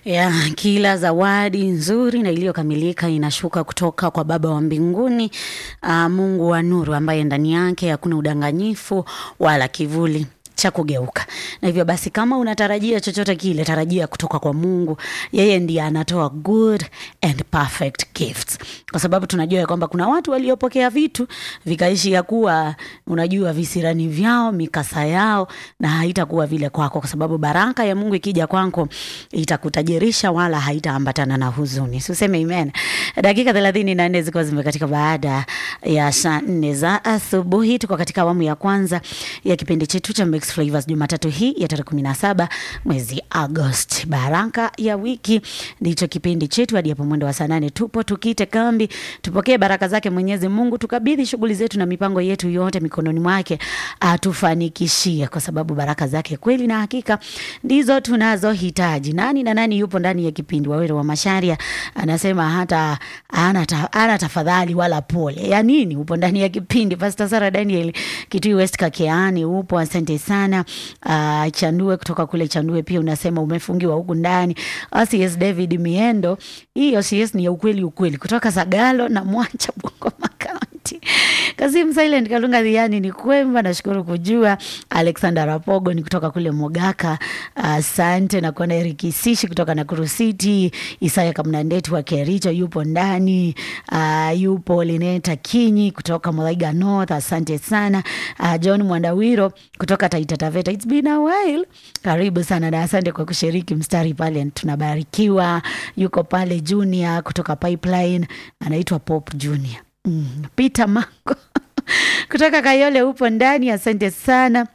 ya kila zawadi nzuri na iliyokamilika inashuka kutoka kwa Baba wa mbinguni, uh, Mungu wa nuru, ambaye ndani yake hakuna udanganyifu wala kivuli cha kugeuka. Na hivyo basi, kama unatarajia chochote kile, tarajia kutoka kwa Mungu. Yeye ndiye anatoa good and perfect gifts, kwa sababu tunajua ya kwamba kuna watu waliopokea vitu vikaishi ya kuwa, unajua, visirani vyao, mikasa yao, na haitakuwa vile kwako, kwa sababu baraka ya Mungu ikija kwako itakutajirisha wala haitaambatana na huzuni. Suseme amen. Dakika thelathini na nne ziko zimekatika baada ya saa nne za asubuhi. Tuko katika awamu ya kwanza ya kipindi chetu cha Mixed Flavors Jumatatu hii ya tarehe kumi na saba mwezi Agosti. Baraka ya wiki ndicho kipindi chetu hadi hapo mwendo wa saa nane tupo tukite kambi, tupokee baraka zake Mwenyezi Mungu, tukabidhi shughuli zetu na mipango yetu yote mikononi mwake, atufanikishie, kwa sababu baraka zake kweli na hakika ndizo tunazohitaji. Nani na nani yupo ndani ya kipindi? Wawero wa Masharia anasema hata ana, ta, ana tafadhali wala pole ya nini, upo ndani ya kipindi. Pastor Sara Daniel Kitui West Kakeani upo, asante sana. Uh, Chandue kutoka kule Chandue pia unasema umefungiwa huku ndani. OCS David Miendo, hii OCS ni ya ukweli ukweli, kutoka Sagalo na Mwancha Bungoma County. Kasim Silent Kalunga Dhiani ni kwemba, nashukuru kujua. Alexander Rapogo ni kutoka kule Mogaka, asante. Uh, na kuona Eric Isishi kutoka Nakuru City. Isaya Kamnandeti wa Kericho yupo ndani. Uh, yupo Lineta Kinyi kutoka Mulaiga North, asante sana. Uh, John Mwandawiro kutoka Taita Taveta, it's been a while. Karibu sana na asante kwa kushiriki mstari pale, tunabarikiwa. Yuko pale Junior kutoka Pipeline, anaitwa Pop Junior. Mm, Peter Mango kutoka Kayole upo ndani, asante sana.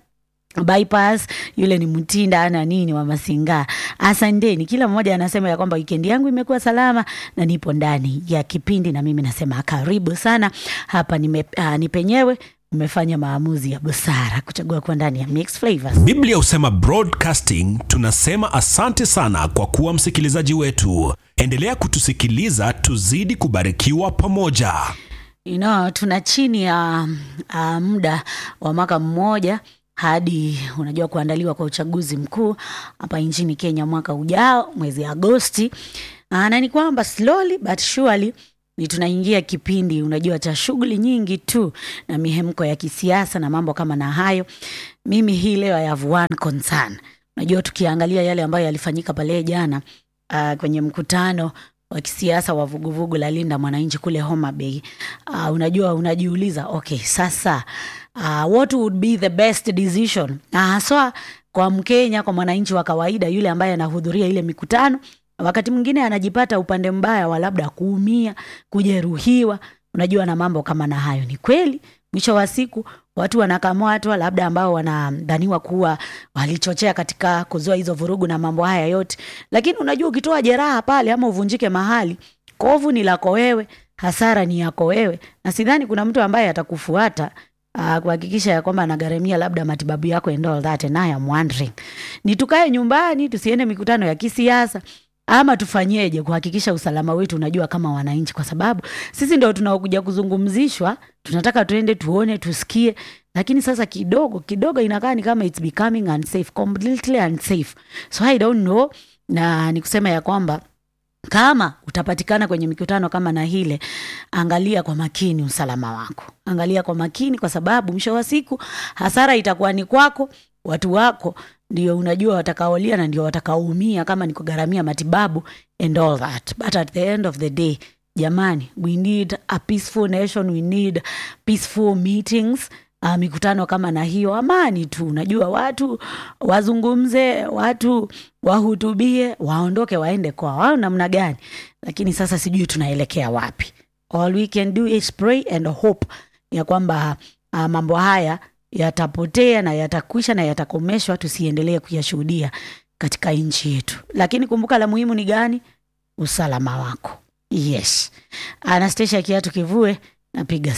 Bypass yule ni Mtinda ana nini wa Masinga, asanteni. Kila mmoja anasema ya kwamba wikendi yangu imekuwa salama na nipo ndani ya kipindi, na mimi nasema karibu sana hapa. Nime, uh, ni penyewe umefanya maamuzi ya busara kuchagua kuwa ndani ya Mixed Flavors. Biblia husema broadcasting, tunasema asante sana kwa kuwa msikilizaji wetu. Endelea kutusikiliza, tuzidi kubarikiwa pamoja. You know, tuna chini ya uh, muda wa mwaka mmoja hadi unajua kuandaliwa kwa uchaguzi mkuu hapa nchini Kenya mwaka ujao mwezi Agosti. Na ni kwamba slowly but surely ni tunaingia kipindi unajua cha shughuli nyingi tu na mihemko ya kisiasa na mambo kama na hayo. Mimi hii leo I have one concern. Unajua tukiangalia yale ambayo yalifanyika pale jana uh, kwenye mkutano wa kisiasa wa vuguvugu la Linda Mwananchi kule Homa Bay. Uh, unajua unajiuliza okay, sasa uh, what would be the best decision, na haswa kwa Mkenya, kwa mwananchi wa kawaida yule ambaye anahudhuria ile mikutano, wakati mwingine anajipata upande mbaya wa labda kuumia, kujeruhiwa, unajua na mambo kama na hayo. Ni kweli mwisho wa siku watu wanakamatwa, labda ambao wanadhaniwa kuwa walichochea katika kuzua hizo vurugu na mambo haya yote, lakini unajua ukitoa jeraha pale ama uvunjike mahali, kovu ni lako wewe, hasara ni yako wewe, na sidhani kuna mtu ambaye atakufuata uh, kuhakikisha ya kwamba anagharamia labda matibabu yako and all that. And I am wondering ni tukae nyumbani tusiende mikutano ya kisiasa ama tufanyeje kuhakikisha usalama wetu, unajua kama wananchi, kwa sababu sisi ndio tunaokuja kuzungumzishwa, tunataka tuende tuone, tusikie, lakini sasa kidogo kidogo inakaa ni kama it's becoming unsafe, completely unsafe, so I don't know, na ni kusema ya kwamba kama utapatikana kwenye mikutano kama na hile, angalia kwa makini usalama wako, angalia kwa makini, kwa sababu mwisho wa siku hasara itakuwa ni kwako, watu wako ndio unajua watakaolia na ndio watakaoumia kama ni kugharamia matibabu and all that, but at the end of the day, jamani, we need a peaceful nation, we need peaceful meetings. Uh, mikutano kama na hiyo, amani tu, unajua watu wazungumze, watu wahutubie, waondoke waende kwa wao namna gani, lakini sasa sijui tunaelekea wapi. All we can do is pray and hope ya kwamba uh, mambo haya yatapotea na yatakwisha na yatakomeshwa, tusiendelee kuyashuhudia katika nchi yetu. Lakini kumbuka, la muhimu ni gani? Usalama wako. Yes, Anastasia Kiatu Kivue, napiga